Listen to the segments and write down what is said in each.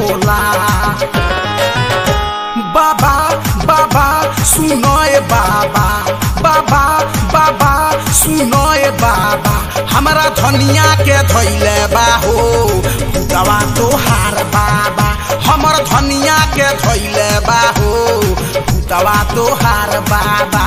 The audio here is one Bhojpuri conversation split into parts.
भोला बाबा बाबा सुनो ए बाबा बाबा बाबा सुनो ए बाबा हमरा धनिया के धैले बा हो दवा तोहार बाबा हमर धनिया के धैले बा हो दवा तोहार बाबा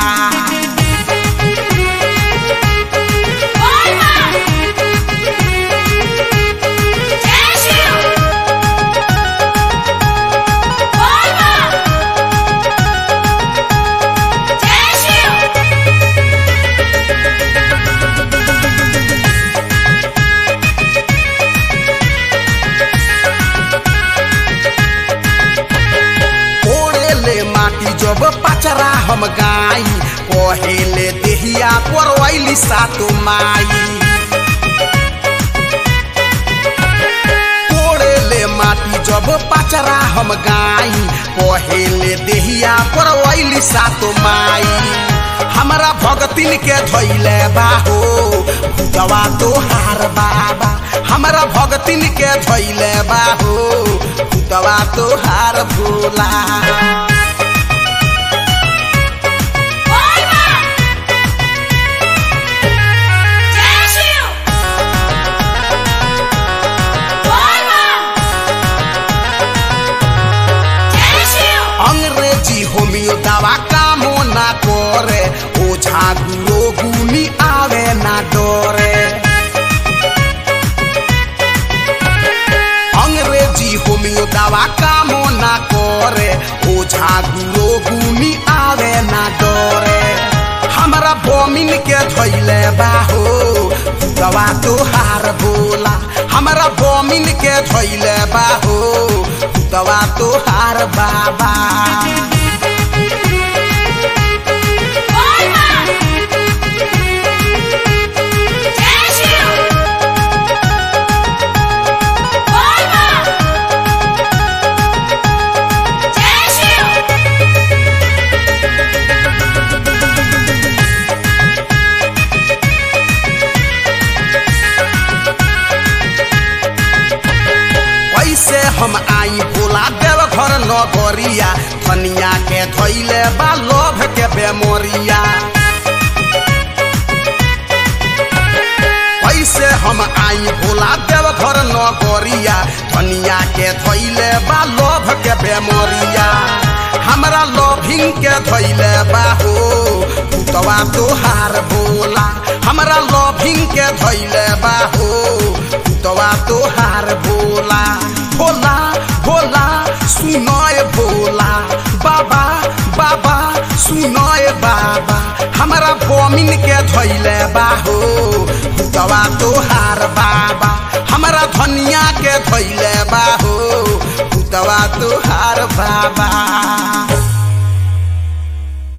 ओढ़ेले माटी जब पचरा हम गाई कहेले देहिया परवैली सातो माई ओढ़ेले माटी जब पचरा हम गाई कहेले देहिया परवैली सातो माई हमरा भगतिन के धैले बाहो दवा तोहार बाबा हमरा भगतिन के धैले बाहो दवा तोहार भोला अंग्रेजी होमियो दवा कामो ना करे ओझा गुरो गुनी आवे ना डरे अंग्रेजी होमियो दवा कामो ना करे ओझा गुरो गुनी आवे ना डरे हमरा बोमिन के धैले बाहो दवा तोहार बोला हमरा बोमिन के धैले बाहो दवा तोहार बाबा कैसे हम आई भोला देव घर नगरिया धनिया के धैले बा लोभ के बेमोरिया कैसे हम आई भोला देव घर नगरिया धनिया के धैले बा लोभ के बेमोरिया हमरा लोभिंग के धैले बा हो पुतवा तोहार भोला हमरा लोभिंग के धैले बा हो पुतवा तोहार भोला भोला भोला सुनय भोला बाबा बाबा सुनय बाबा हमरा बोमिन के धैले बाहो दवा तोहार बाबा हमरा धनिया के धैले बाहो दवा तोहार बाबा